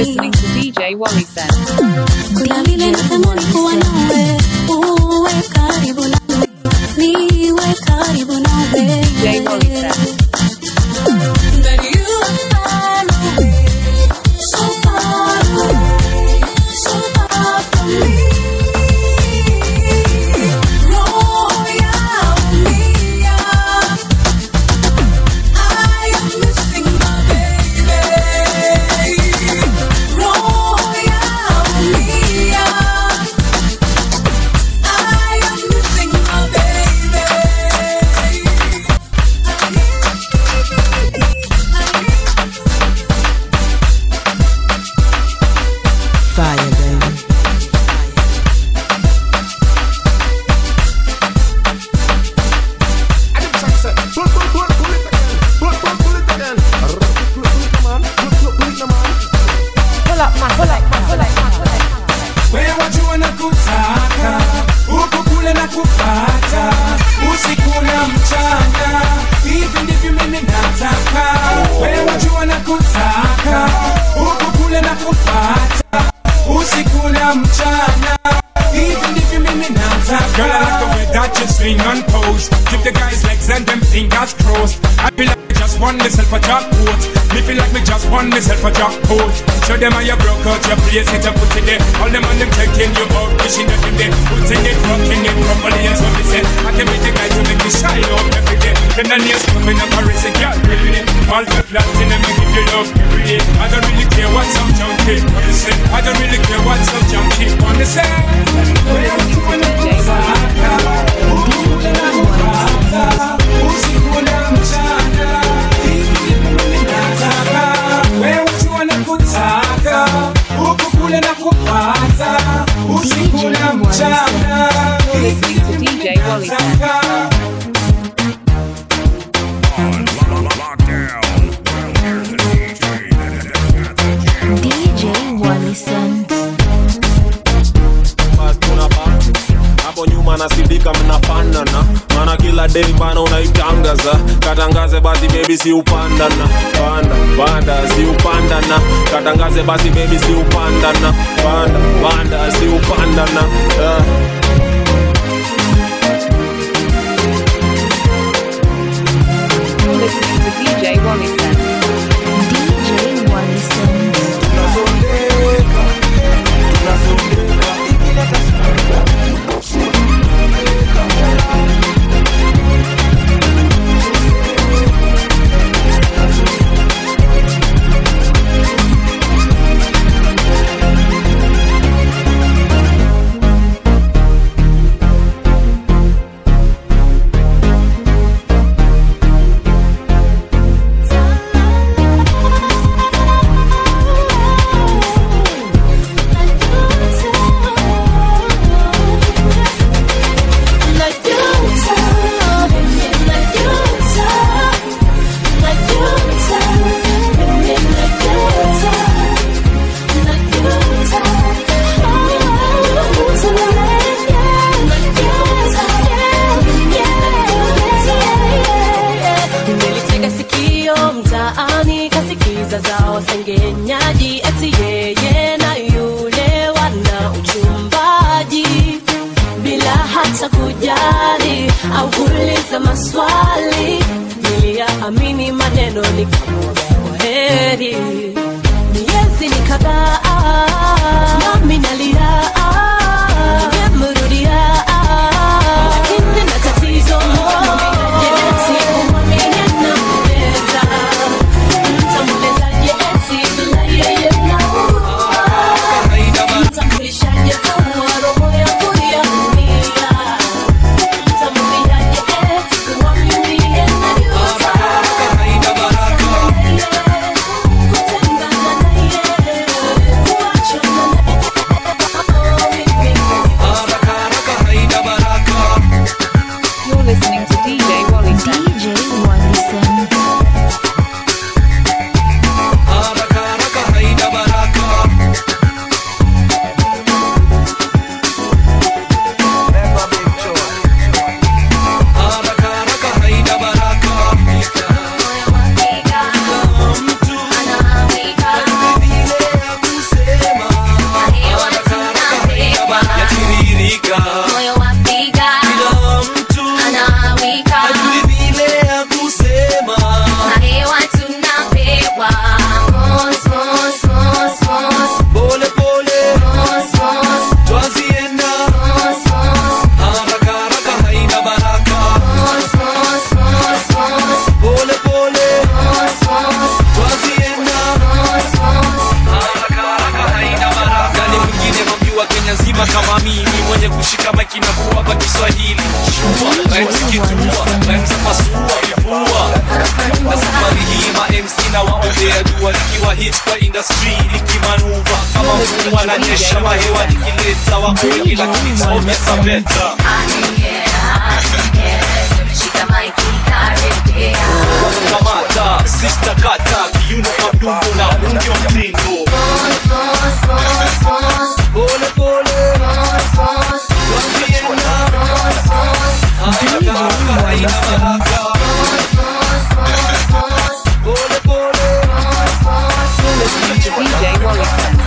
listening to DJ Wally Set. Kuna vile natamani kuwa nawe, uwe karibu nawe, niwe karibu nawe. DJ Wally Set. But you are far away, so far away, so far from me. Roho yaumia, I am missing my baby. Roho yaumia, I am missing my baby. Fire, baby. Wewe wajua na kutaka huku kule na kupata usiku na mchana, hivi ndivyo mimi nataka. Wewe wajua na kutaka huku kule na kupata usiku na mchana, hivi ndivyo mimi nataka. Girl, I like the way that you swing and pose. Give the guys legs and them fingers crossed. I feel like I just won myself a jackpot. Me feel like me just won myself a jackpot. Show them how you broke out your place, it and put it there. All them on them checking you out, wishing that you there. Putting it, rocking it, crumbling it, so me say. I can be the guy to make you shine up every day. Then the nails coming up, Paris, and girl, really it. All the platinum, me give you love every day. I don't really care what some junkie wanna say. I don't really care what some junkie wanna say. Usiku na mchana, hivi mimi nataka. Wewe jua na kutaka, huku kule na kupata. Usiku na mchana, hivi mimi DJ Wally Set. nataka. DJ Wally Sense. Bas tunapa hapo nyuma nasidika mnafanana maana kila day bana unaitangaza katangaze basi baby si upandana panda panda si upandana katangaze basi baby si upandana panda panda si upandana yeah. You're listening to DJ Wally Set. DJ Wally Sense. tunasondeka tunasondeka ikileta Nimelitega sikio mtaani, kasikiza za wasengenyaji, eti yeye na yule wana uchumbaji, bila hata kujali au kuuliza maswali. Niliyaamini maneno nikamwambia kwaheri. Miezi ni kadhaa, nami nalia, nimemrudia, lakini na tatizo moja, sikumwamini anaweza. Mtamwelezaje eti bila yeye naua? Mtambulishaje kama roho yangu yaumia? Mtamwambiaje kumwamini anajuta? ninawaombea dua nikiwa hit kwa industry nikimanuva kama mfumo ananyesha mahewa nikileta wako wengi lakini taomesa beta kamata sista kata kiuno madumbo na undio mtindo pole pole DJ Wally.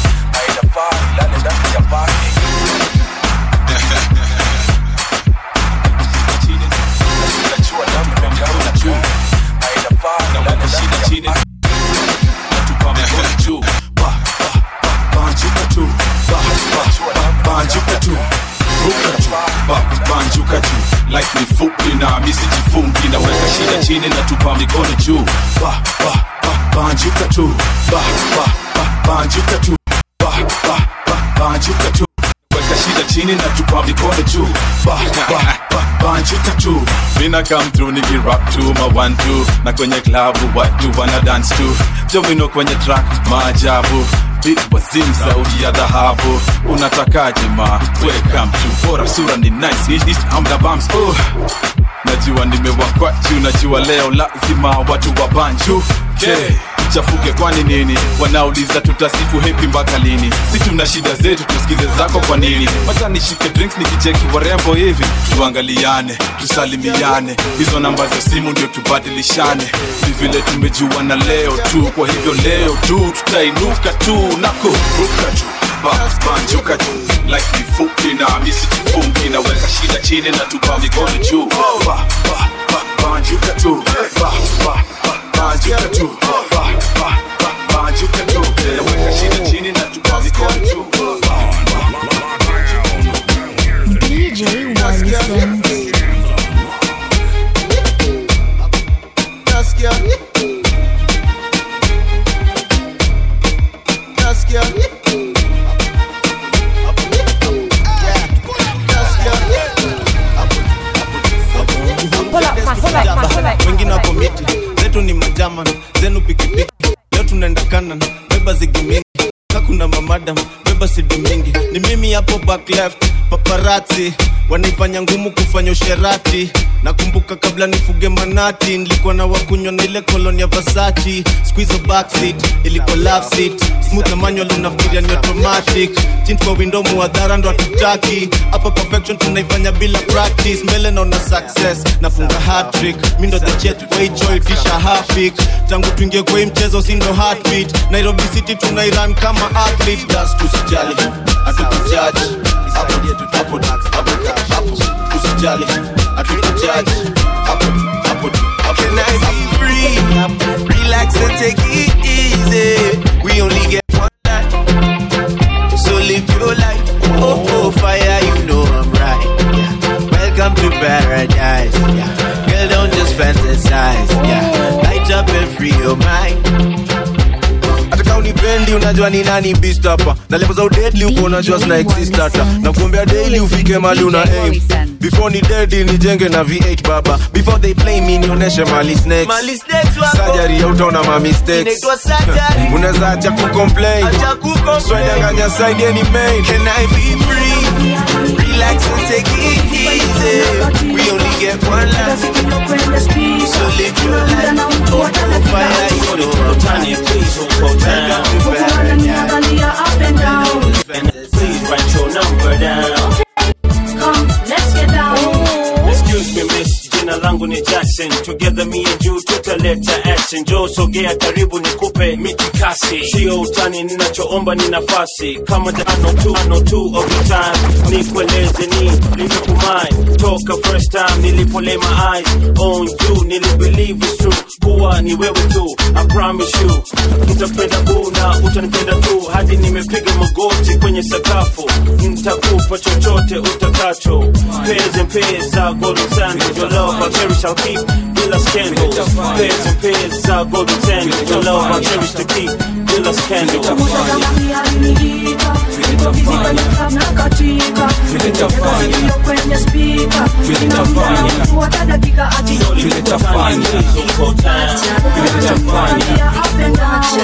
banjuka juu life ni fupi na misijifungi naweka shida chini na tupa mikono juu ba, ba, ba, banjuka tu ba, ba, ba, banjuka tu ba, ba, ba, banjuka tu weka shida chini na tupa mikono juu ba, ba, ba, banjuka tu mina come through nikirap tu ma one two na kwenye klabu watu wana dance tu jomino kwenye track maajabu Beat wazim sauti ya dhahabu unatakaje ma welcome to bora sura ni nice Ish, ish, amda bumps oh. najua nimewakwa juu najua leo lazima watu wa banju okay. chafuke kwani nini wanauliza tutasifu hepi mpaka lini si tuna shida zetu tusikize zako kwa nini wacha nishike drinks nikicheki warembo hivi tuangaliane tusalimiane hizo namba za simu ndio tubadilishane ni vile tumejuana leo tu kwa hivyo leo tu tutainuka tu na kuruka tu Ba- banjuka juu like ni fupi na misijifungi naweka shida chini na tupa mikono juu ba, ba, ba, banjuka tu ba, ba, ba, banjuka tu ba, ba, ba, banjuka tu naweka shida chini na tupa mikono juu DJ Wallison. Nasikia Nasikia wengine wako miti zetu ni majaman zenu pikipiki leo tunaenda kanan beba zigi mingi kakuna mamadam beba sidi mingi ni mimi hapo back left paparati wanaifanya ngumu kufanya usherati nakumbuka kabla nifuge manati nilikuwa na wakunywa na ile koloni ya vasachi squizo backseat ilikuwa love seat smooth na manual unafikiria ni automatic chini kwa window muadhara ndo hatutaki hapa perfection tunaifanya bila practice mbele naona success nafunga hat-trick mi ndo the jet kwa hicho itisha hafik tangu tuingie kwa hii mchezo si ndo heartbeat nairobi city tunairan kama athlete das tusijali hatukujaji hapo hapo hapo hapo usijali hatukujaji hapo hapo hapo Can I be free? Relax and take it easy. We only get one life, so live your life. Oh, oh, fire, you know I'm right. Yeah. Welcome to paradise. Yeah. Girl, don't just fantasize. Yeah. Light up and free your mind. hata unipendi unajua ni nani beast hapa na level za udedli uko unajua zina exist hata na kuombea daily ufike mali una aim before ni dedi nijenge na v8 baba before they play me nionyeshe mali snakes Mali snakes wako. surgery hautaona ma mistakes Inaitwa surgery. unaweza acha kucomplain Acha kucomplain. swedanganya side any main Can I be free? Relax and take it easy. We only get one life, so live your life. Oh, oh, fire, you know I'm right. Welcome to paradise. Please write your number down. Excuse me miss, jina langu ni Jackson. Together me and you tutaleta action. Jo sogea karibu nikupe mitikasi. Sio utani, ninachoomba ni nafasi. Kama ano tu, ano tu of the time. Nikueleze ni limekumai. Toka first time nilipo lay my eyes on you. Nilibelieve it's true. Kuwa ni wewe tu. I promise you. Nitapenda una, utanipenda tu. Hadi nimepiga magoti kwenye sakafu. Nitakupa chochote utakacho. Pairs and pairs za golden sandals. Your love I cherish, I'll keep. Bila scandals. Pairs and pairs za golden sandals. Your love I cherish to keep. Bila scandals. niko busy kwenye club na katika Vile tafanya. Niko kwenye speaker Vile Ninaongea tafanya. na mtu hata dakika ati Vile tafanya. Vile tafanya. Vile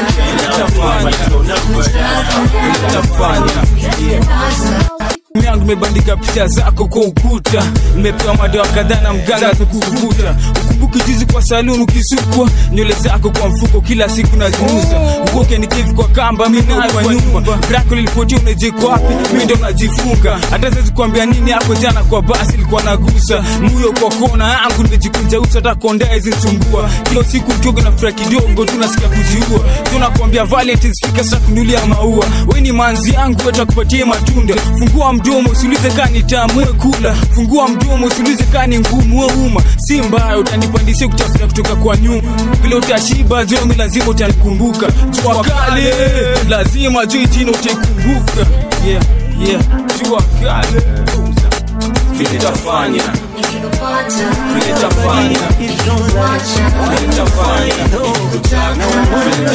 tafanya. Vile tafanya. Simu yangu imebandika picha zako kwa ukuta nimepewa madawa kadhaa na mganga kukuvuta ukumbuki juzi kwa saluni ukisukwa nywele zako kwa mfuko kila siku naziuza ukoke nikivi kwa kamba mi nayo kwa nyumba brako lilipotia unajiko wapi mi ndo najifunga hata siwezi kuambia nini hapo jana kwa basi ilikuwa nagusa muyo kwa kona yangu nimejikunja uso hata kondaa izinsumbua kila siku ukioga na furaha kidogo tunasikia kujiua tunakwambia valentines fika sasa kunulia maua we ni manzi yangu watakupatie matunda fungua mdomo usiulize kani tamu we kula fungua mdomo usiulize kani ngumu we uma si mbaya utanipandishia kutafuta kutoka kwa nyuma vile utashiba zomi lazima utanikumbuka jua kale lazima juu jina utaikumbuka yeah, yeah. jua kale vile tafanya vile tafanya vile tafanya vile tafanya vile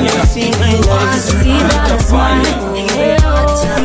tafanya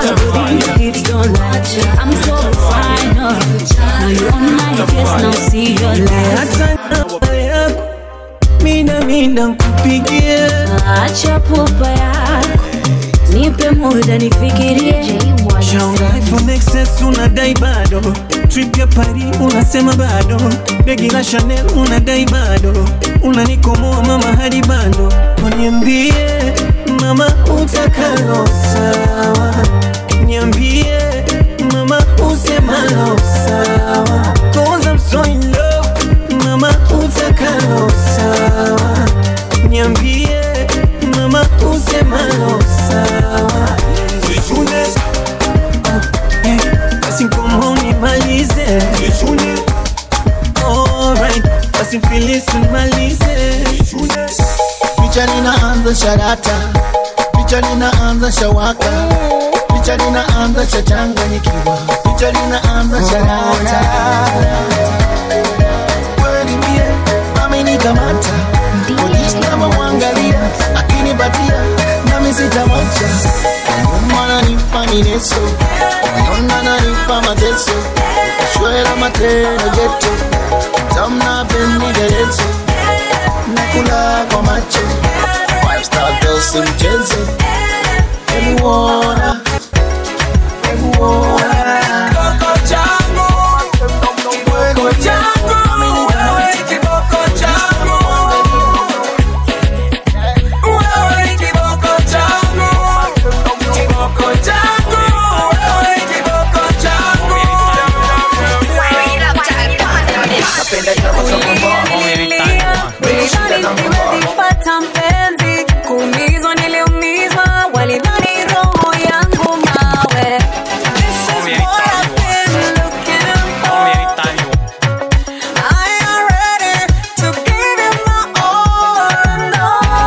I'm so fine. Now you on my case, now see your light. mina mina nkupigie Acha pupa yako, nipe muda nifikirie. shaunga iphone xs unadai bado trip ya pari unasema bado begi la chanel unadai bado unanikomoa mama hadi bando uniambie mama utakalo sawa niambie mama usemalo sawa cause I'm so in love mama utakalo sawa niambie mama usemalo sawa Zune. Eh, basi ngomo nimalize Zune. Alright, basi mfilisi nimalize picha linaanza sharata picha linaanza shawaka picha linaanza shachanganyikiwa picha linaanza sharata kweli mie amenikamata polisi namamwangalia akinipatia nami sitamwacha nyuma nanipa mineso naona nanipa mateso shwela matendo geto tamna pendigerezo nakula kwa macho five star girls si mchezo hebu ona hebu ona Kiboko changu Kiboko changu Wewe ni kiboko changu Wewe ni kiboko changu Kiboko changu Wewe ni kiboko changu Nilipata mpenzi kuumizwa, niliumizwa, walidhani roho yangu mawe. This is what I've been looking for. I am ready to give you my all and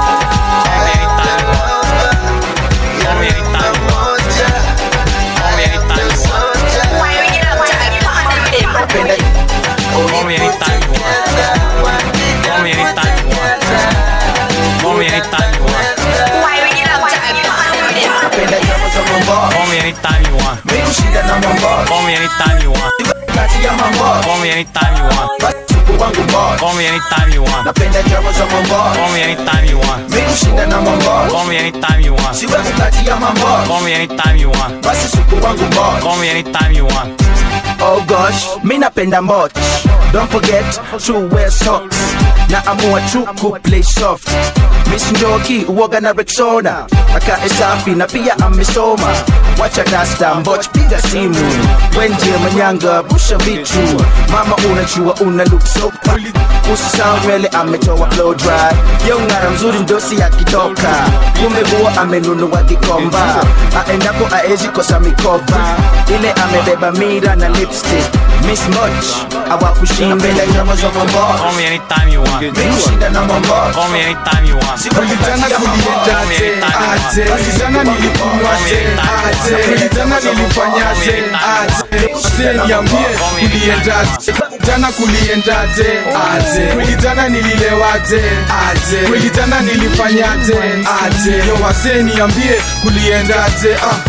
Call me anytime you want. Call me anytime you want. Call me anytime you want. Call me anytime you want. Call me anytime you want. Call me anytime you want. Call me anytime you want. Call me anytime you want. Oh gosh, mi napenda mbot Don't forget to wear socks Na amua tu ku play soft Miss Njoki uoga na Rexona Akae safi na pia amesoma Wacha dasta mboch piga simu Wenje manyanga busha vitu Mama unajua una look so fine Usisahau nywele ametoa blow dry Yo ngara mzuri ndosi akitoka Kumbe huwa amenunua gikomba Aendako aezi kosa mikoba Ile amebeba mira na lipstick Miss Much awakushinda Call me anytime you want. Call me anytime you want. Ulitana kuliendaje aje Ulitana nilikunywaje aje Ulitana nilifanyaje aje Se niambie kuliendaje Jana kuliendaje aje Ulitana nililewaje aje Ulitana nilifanyaje aje Yo wase niambie kuliendaje ah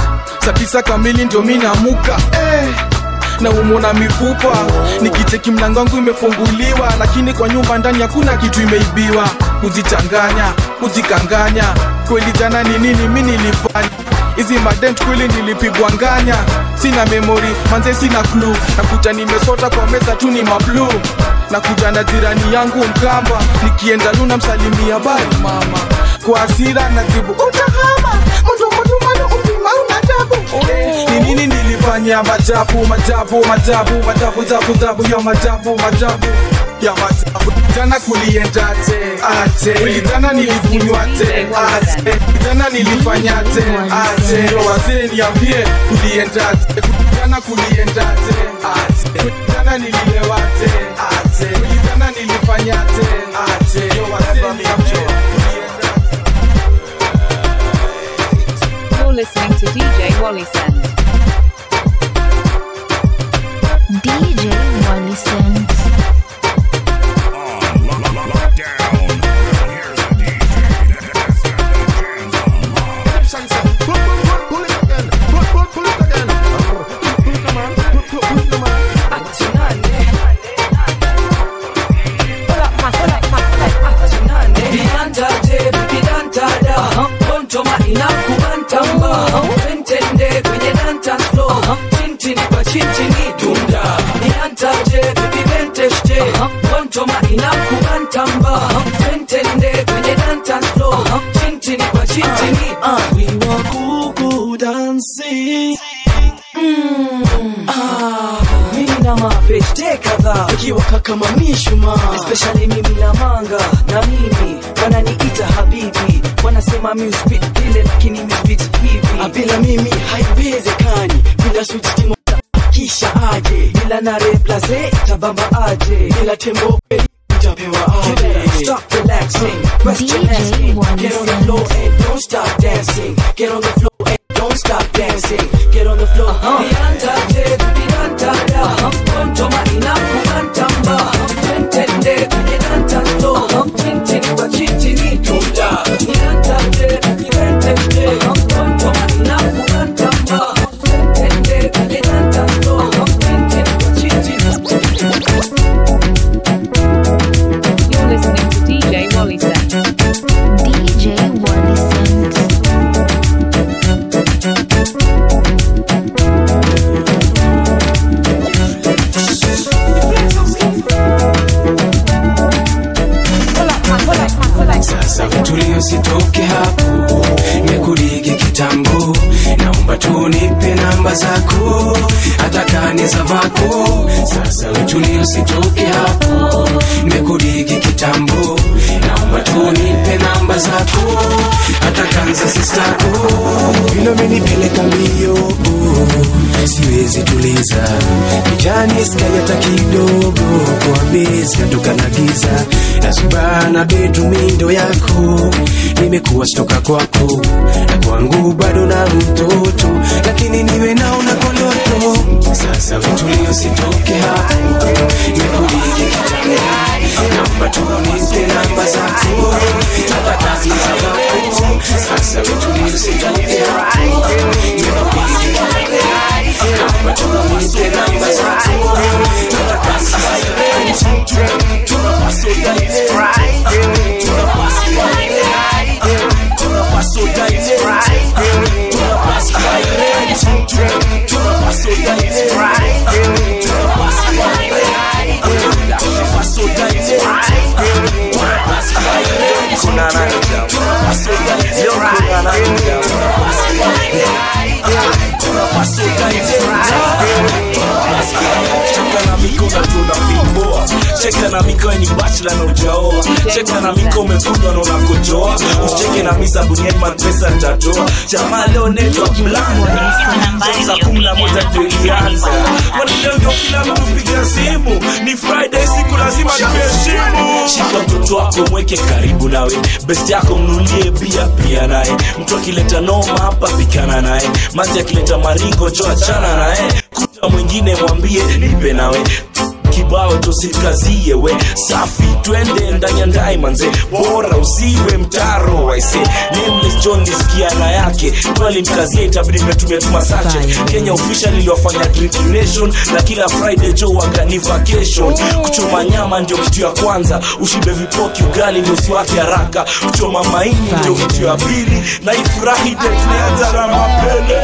saa tisa kamili ndio mi namuka eh na umona mifupa nikicheki mlango wangu imefunguliwa lakini kwa nyumba ndani hakuna kitu imeibiwa kujichanganya kujikanganya kweli jana ni nini mi nilifanya hizi madent kweli nilipigwa nganya sina memori manze sina klu nakuja nimesota kwa meza tu ni mablu nakuja na jirani yangu mkamba nikienda luna msalimia bari mama kwa asira najibu utahama mtumotumano upima unatabu ni nini nilifanya majabu majabu majabu majabu jabu jabu ya majabu majabu ya majabu jana kuliendaje aje jana nilikunywa te aje jana nilifanyaje aje wazee niambie kuliendaje jana kuliendaje aje jana nililewaje aje jana nilifanyaje aje wazee niambie You're listening to DJ Wally Send. DJ Wally Sense. kiwaka kama mishuma especially mimi na manga na mimi wananiita habibi wanasema mi uspit vile lakini mi spit hivi Ah, bila mimi haiwezekani bila sujitimo kisha aje bila na replace tabamba aje bila tembo kweli utapewa aje stop relaxing question asking get on the floor and don't stop dancing get on the floor and don't stop dancing get on the floor Niandaje, niandaja, kontoma inakubantamba. Twentende kwenye dance floor, chini kwa chini ni tunda. Niandaje, niandaje, kontoma inakubantamba. Twentende kwenye dance floor, chini kwa chini You're listening to DJ Wally Send. DJ Wally Sense. sasa utulio sitoke hapo mekuligi kitambo naomba tunipe namba zako hata kani za vako sasa utulio sitoke hapo mekuligi kitambo naomba tunipe namba zako hata kanza sistako vile umenipeleka mbio siwezi tuliza kijani skai hata kidogo kwa bezi natoka na giza nasubana betumindo yako nimekuwa stoka kwako na kwangu bado na mtoto lakini niwe naona koloto sasa vitulio sitoke hapo nikuligi kitambo naomba tunipe namba zako hata kazi za wako sasa vitulio sitoke hapo nikuligi kitambo naomba tunipe namba zako hata kazi za cheka na miko na tuna vimboa cheka na miko ni bachla na ujaoa cheka na miko umekunywa na unakojoa usicheke na misa buniani mapesa nitatoa jamaa leo netwa blanda saa kumi na moja ndio ilianza kwani leo ndio kila mtu piga simu ni friday siku lazima tuheshimu shika mtoto wako mweke karibu nawe best yako mnulie bia pia naye mtu akileta noma hapa pikana naye mazi akileta maringo jo achana naye kuta mwingine mwambie nipe nawe kibao tosikazie we safi twende ndani ya ndai manze bora usiwe mtaro aise nameless john lisikia na yake twalimkazia itabidi metumia tumasache kenya official iliwafanya drinking nation na kila friday jo wagani vacation kuchoma nyama ndio kitu ya kwanza ushibe vipoki ugali ndio usiwake haraka kuchoma maini ndio kitu ya pili na ifurahi de tunaanza na mapele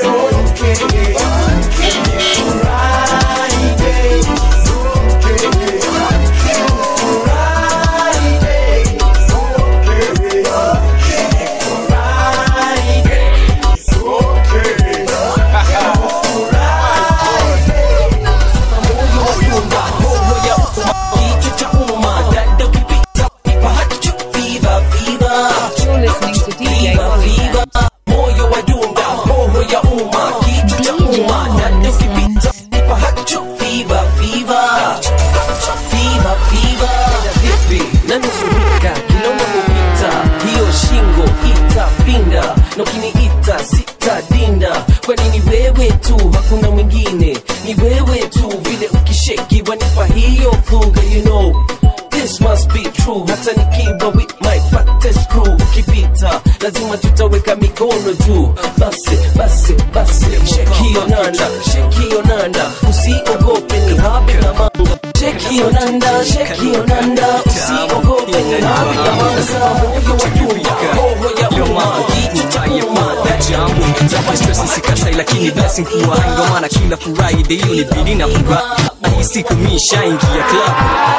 You're listening to DJ Wally. moyo wa dunga roho ya umma kitu cha umma dada ukipita nipa hacho fiva fiva fiva fiva vipi nanusurika kila unapopita hiyo shingo itapinda na ukiniita sitadinda kwani ni wewe tu hakuna mwingine ni wewe tu vile ukisheki wanipa hiyo fuga you know This must be true hata nikiwa with my fattest crew ukipita lazima tutaweka mikono juu basi basi basi shake hiyo nanda shake hiyo nanda usiogope ni habe na manga shake hiyo nanda shake hiyo nanda usiogope ni habe na manga moyo wa jua roho ya umma kitu cha umma jambo zama stress sikatai lakini blessing kuwa hai ndo maana kila friday hiyo ni bidi na furaha hii siku mi shaingia club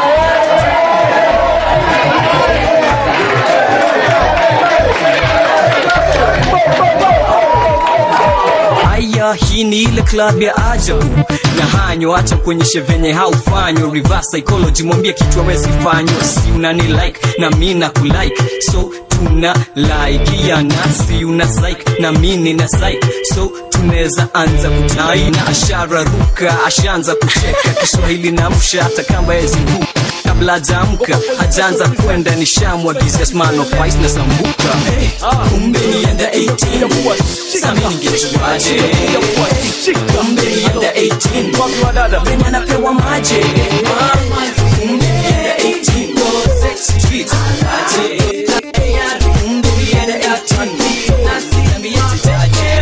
haya hii ni ile club ya ajabu na hanyo acha kuonyeshe venye haufanywa reverse psychology mwambie kitu awezi fanywa si unani like na mi na kulike so tuna like ya nasi una psych na mi nina psych so tunaweza anza kutai na ashara ruka ashaanza kucheka kiswahili na msha hata kamba yeziruka kabla hajaamka hajaanza kwenda nishamwagizia sman of ice na sambuka hey, kumbe nienda 18 sami ningejuaje kumbe nienda 18 mrema napewa maje kumbe nienda 18 street aje kumbe nienda 18 Niambie tutaje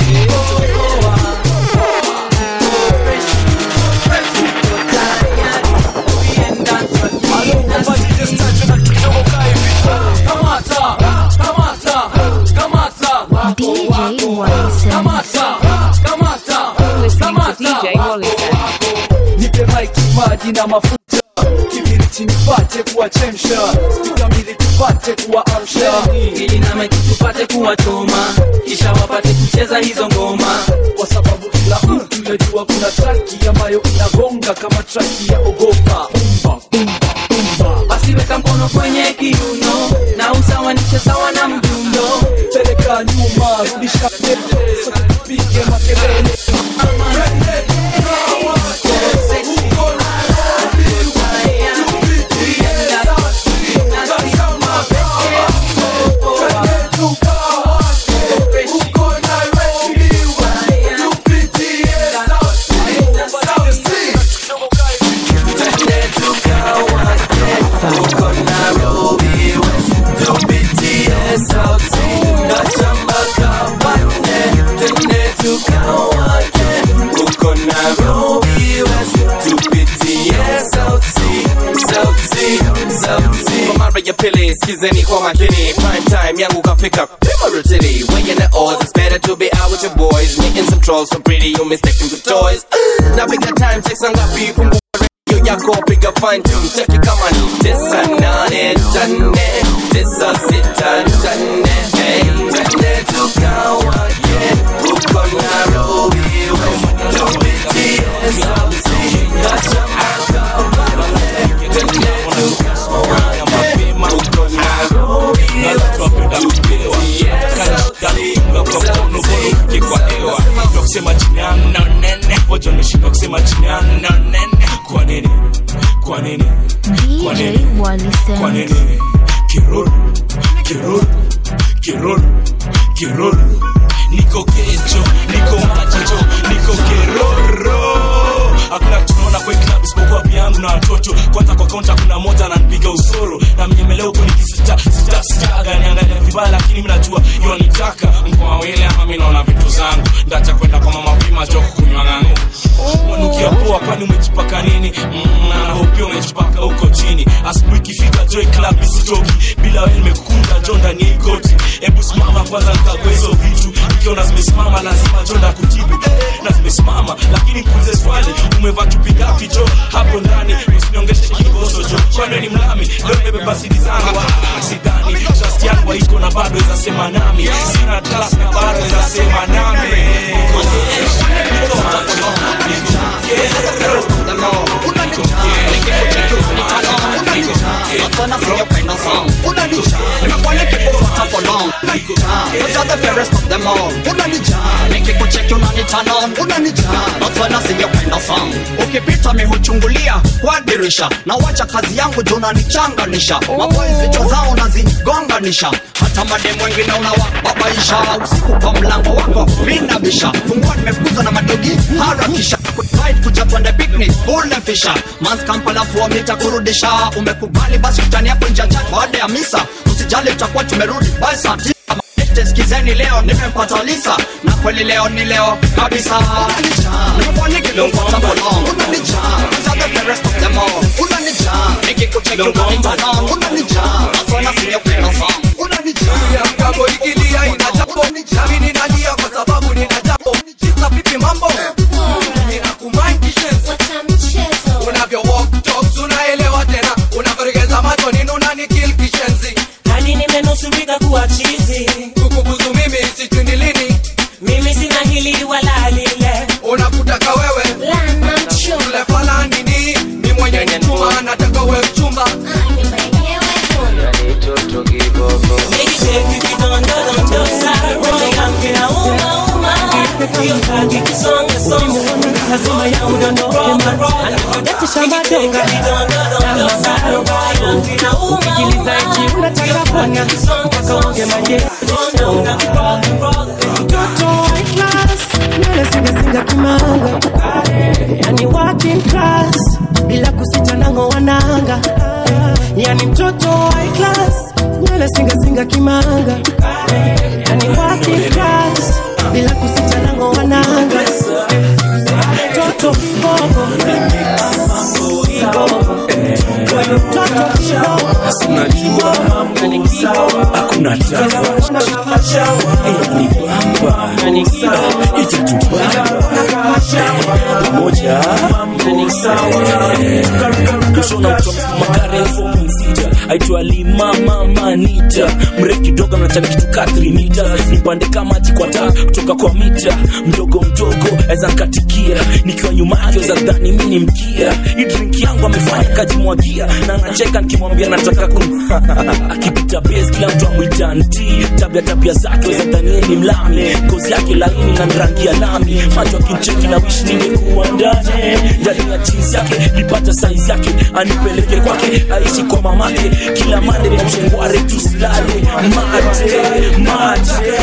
DJ Wallison. You're listening to DJ Wallison. nipe maiki maji na mafuta kibiriti nipate kuwachemsha tukamili tupate kuwaamsha ili na maiki tupate kuwachoma kisha wapate kucheza hizo ngoma kwa sababu kila mtu yajua kuna traki ambayo inagonga kama traki ya ogopa Bumba, bumba, bumba. basi weka mkono kwenye kiuno na usawanishe sawa na mdundo peleka nyuma rudisha mbele sote tupige makelele Kwa mara ya pili skizeni kwa makini prime time yangu kafika pima rutini weighing the odds it's better to be out with your boys meeting some trolls so pretty you mistake them for toys na piga time check sangapi fungua radio yako piga fine tune cheki kama ni tisa nane tane tisa sita tane hey twende tukawa yeah uko Nairobi West tupitie sauti acha kusema chini yangu na nene wacha wameshindwa kusema chini yangu na nene kwa nini kwa nini kwa DJ nini kwa Wallison. nini kiruru kiruru kiruru kiruru niko kecho niko machicho niko keroro hakuna tunaona kwa hii club isipokuwa piangu na watu kuna moja ananipiga usoro na mnyemelea huko nikisita sita sitaga niangalia vibaya lakini mimi najua hiyo nitaka mko wawili ama mimi naona vitu zangu ndacha kwenda kwa mama vima joko kunywa ng'angu wanukia poa kwani umejipaka nini mm, na hopia umejipaka huko chini asubuhi ikifika joy club isitoki bila wewe nimekunda jo ndani ya ikoti hebu simama kwanza nikague hizo vitu ikiona zimesimama lazima jo ndakutibu na zimesimama lakini nikuulize swali umevaa chupi ngapi jo hapo ndani usiniongeshe kiboso jo kwani ni mlami leo nimebeba sidi zangu ah, sidhani trust yangu haiko na bado izasema nami sina trust na bado izasema nami ukipita mihuchungulia kwa dirisha na wacha kazi yangu juu unanichanganisha maboys vichwa zao nazigonganisha hata mademu wengine unawababaisha usiku kwa mlango wako minabisha fungua nimefukuza na madogi harakisha Right, kuja twende picnic ule fisha mans kampala fuo nitakurudisha umekubali basi tutani hapo njanja baada ya misa usijali tutakuwa tumerudi by saa tisa Ete skizeni leo nimempata Lisa na kweli leo ni leo kabisa nimefanya kilomfuata for long unanijaa Zaga the rest of them all unanijaa nikikucheki unanita long unanijaa nasona sinyo kwenda song unanijaa mgambo ikilia ina jambo nami ninalia kwa sababu nina jambo sisa vipi mambo ninakumind kishenzi unavyo walk talks unaelewa tena unavyoregeza macho nini unanikil kishenzi hadi nimenusurika kuwa chizi kukubuzu mimi sijui ni lini mimi sina hili wala lile unakutaka wewe ule fala nini ni mwenye mchuma nataka we mchumba lazima ya udondoke anakudatisha madonga ukijiliza eti unataka pona mpaka uonge maje mtoto high class nywele singasinga kimanga yani working class bila kusita nango wananga yani mtoto high class nywele singasinga kimanga yani working class bila kusita nango wananga mtoto bogo unajua mambo sawa hakuna tafa ni bamba itatubamba pamoja mambo sawa kushona magari elfu sita aitwa limama manita mrefu kidogo mnachana kitu ka 3 mita nipande kama jikwata kutoka kwa mita mdogo mdogo aweza nkatikia nikiwa nyuma yake za dhani mi ni mkia hii drink yangu amefanya kajimwagia na nacheka nikimwambia nataka kum akipita base kila mtu amwita nti tabia tabia zake weza dhanieni mlami ngozi yake laini na rangi ya lami macho akincheki na wish ningekuwa ndani ndani ya jeans yake lipata size yake anipeleke kwake aishi kwa mamake kila mande na mshengware tusilale mate mate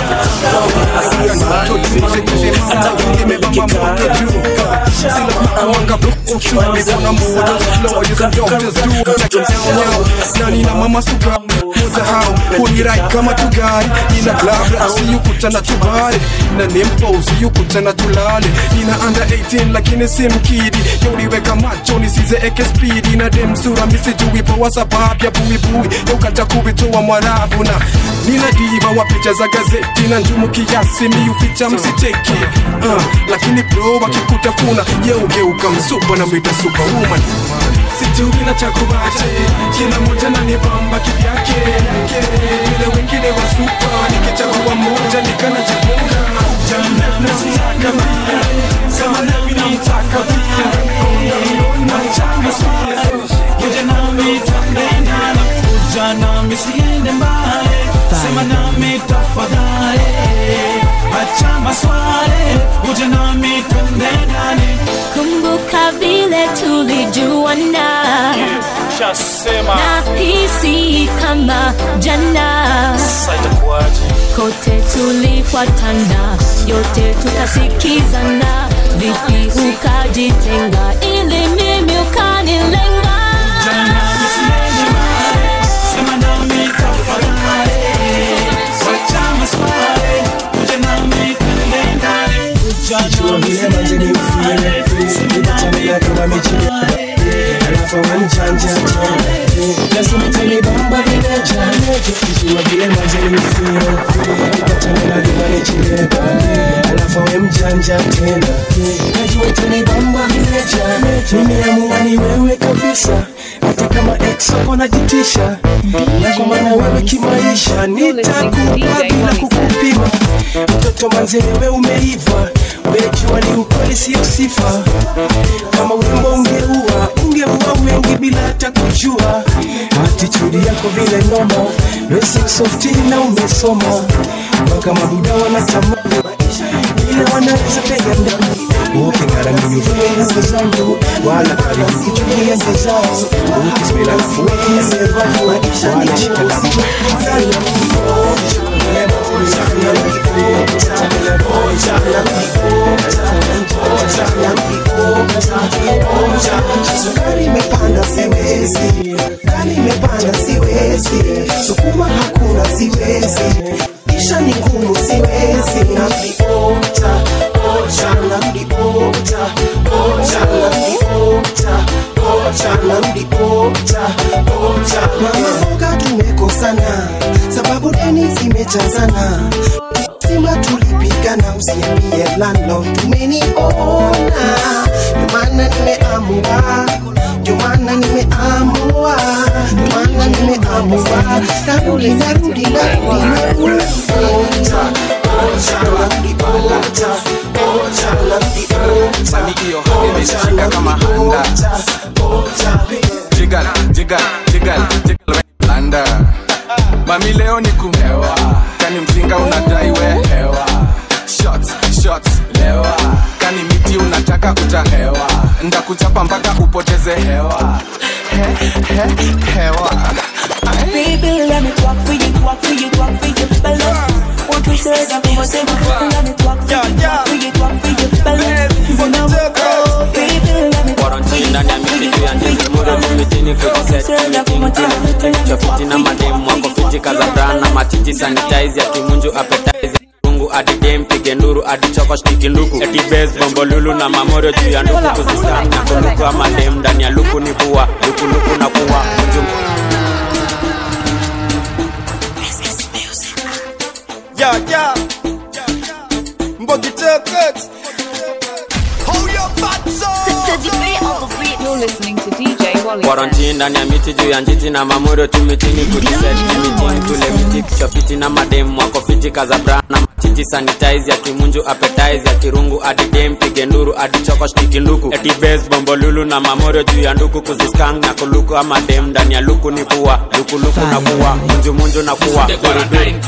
na nina mama suka usahau hunirai kama tugari nina blabla usiyukutana tubare na nimpo usiyukutana tulale nina under 18 lakini si mkidi yauliweka macho nisizeeke spidi na demsura misijui poa sababu ya buibui yaukata kubitoa mwarabu na nina diva wa picha za gazeti na njumu kiasi miuficha msicheki uh, lakini bro wakikutafuna yeugeuka msupa na mwita superwoman sijui na chakubache kila moja na nibamba kivyake vile wengine wa supa nikichagua moja nikana jifunga nasitaka pia sama nami namtaka pia namchanga pia kuja nami tandena kuja nami siende mbali sema nami tafadhali acha maswali kuja nami tandendani kumbuka vile tulijuana shasema na hisi kama jana kote tulifuatana yote tukasikizana vipi ukajitenga ili mimi ukanilenga ujanja tena najua itanibamba vile jana nimeamua ni wewe kabisa hata kama ex wako najitisha na kwa maana wewe kimaisha nitakupa bila kukupima mtoto manze wewe umeiva wejua ni ukweli sio sifa kama urembo ungeua ungeua wengi bila hata kujua atitudi yako vile noma basic softi na umesoma mpaka mabuda wanatamani ila wanaweza pega ndani ukingara mimi vile nguo zangu wala karibu kichukia nje zao ukismela alafu wekiasevaji wala shika la sukari imepanda siwezi kali imepanda siwezi sukuma hakuna siwezi kisha ni ngumu siwezi naviota ocha naviota ocha naviota ocha naviota ocha mama mboga tumekosana sababu deni zimechazana sima tulipigana usiambie landlord tumeniona ndio maana nimeamua ndio maana nimeamua ndio maana nimeamua narudi narudi narudi narudi Ocha, ocha, narudi ocha, ocha, narudi ocha. Mami hiyo hadi imeshika kama handa Jigal, jigal, jigal, jigal Landa Mami leo ni kumewa Kani mzinga unadai we hewa Shots, shots, lewa Kani miti unataka utahewa Ndakuchapa mpaka upoteze hewa He, he, hewa Baby, let me talk for you, talk for you, talk for you, balance. What we said, I'm gonna say, let me talk for you, talk for you, talk for you, balance. Oh, baby, let me talk for you, ndani ya miti juu ya ndizi mure mimitini kujisetmitinchofiti na mademu wako fiti kazabran matiti sanitize ya kimunju appetize rungu adidem pige nduru adichoko shtiki nduku eti bes bombolulu na mamorio juu ya nduku kuzistan na kuluku ama dem ndani ya luku ni bua lukuluku na kuwa mjum Yeah, yeah. Mbogi Turkets. Hold your butts You're listening to DJ Wally. quarantine ndani ya miti juu ya njiti na mamorio tumitini kujiset mitini tule miti kichopiti na madem wako fiti kazabra na matiti sanitize ya kimunju appetize ya kirungu adidem pige nduru adichoko shtiki nduku eti bes bombolulu na mamorio juu ya nduku kuziskang na kuluku ama dem ndani ya luku ni kuwa lukuluku na kuwa munju munju na kuwa duruduru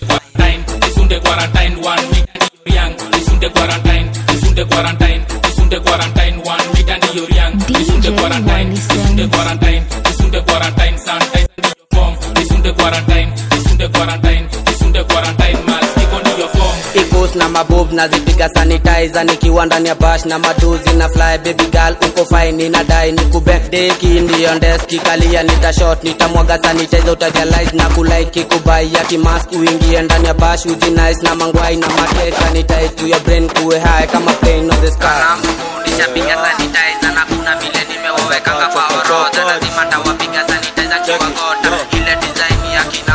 Isunde quarantine one week and you're young. Isunde quarantine, Isunde quarantine, Isunde quarantine one week and you're young. Isunde quarantine, Isunde quarantine, Isunde quarantine sanitize your form. Isunde quarantine, Isunde quarantine, Isunde quarantine mask keep on your form. Ipos na mabob nazipiga sanitizer nikiwa ndani ya bash na maduzi na fly baby girl uko fine ninadai nikube deki ndiyo ndeski kalia nitashot nitamwaga sanitizer utarealize na kulike kubai ya kimask uingie ndani ya bash ujinice na mangwai na mate sanitize to your brain kuwe high kama plane on the sky nishapiga sanitizer na kuna vile nimewawekanga kwa orodha lazima tawapiga sanitizer kiwangota ile design ya kina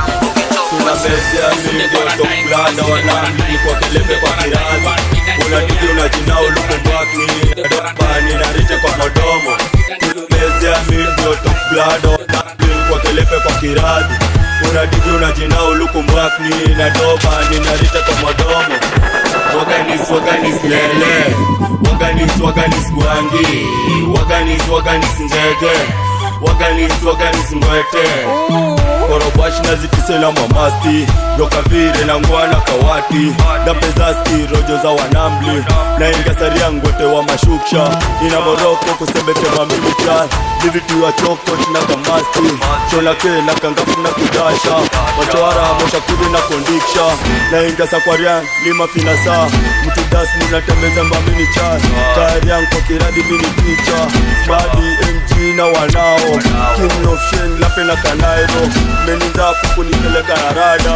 unabesia mingi tokulanda wanambili kwa kelebe kwa kirazi unadidi unajinao lukumbwakni dopani na rite kwa modomo unabesia mingi tokulanda wanambili kwa kelebe kwa kirazi unadidi unajinao lukumbwakni na dopani na rite kwa modomo waganis waganis lele waganis waganis gwangi waganis waganis njege waganis waganis mwete korobashi na zitisela mamasti dokavire na ngwana kawati dapezasti rojo za wanambli na ingasaria ngwete wa mashuksha ina moroko kusembete mamilicha livitu ya chokot na kamasti chonake na kangafu na kudasha wachoara moshakuri na kondiksha na ingasakwaria lima finasa mtu das ninatembeza mamini cha tayarian kwa kiradi mini picha badi mg na wanao king of shen lape na kanairo meninzafu kunipeleka na rada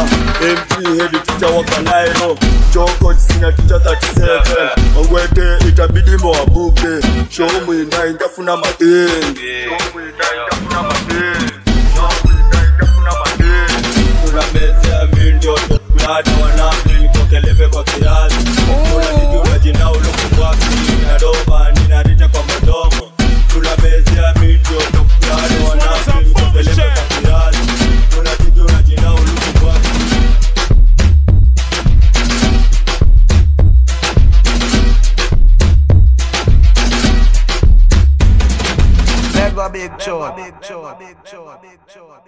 mg hedi ticha wa kanairo choko sina ticha 37 ongwete itabidi mowabuke shomwinda ingafuna matenge unabezea mindio kulada wanamli nikokeleve kwa kiazi unadidi unajinao big tune.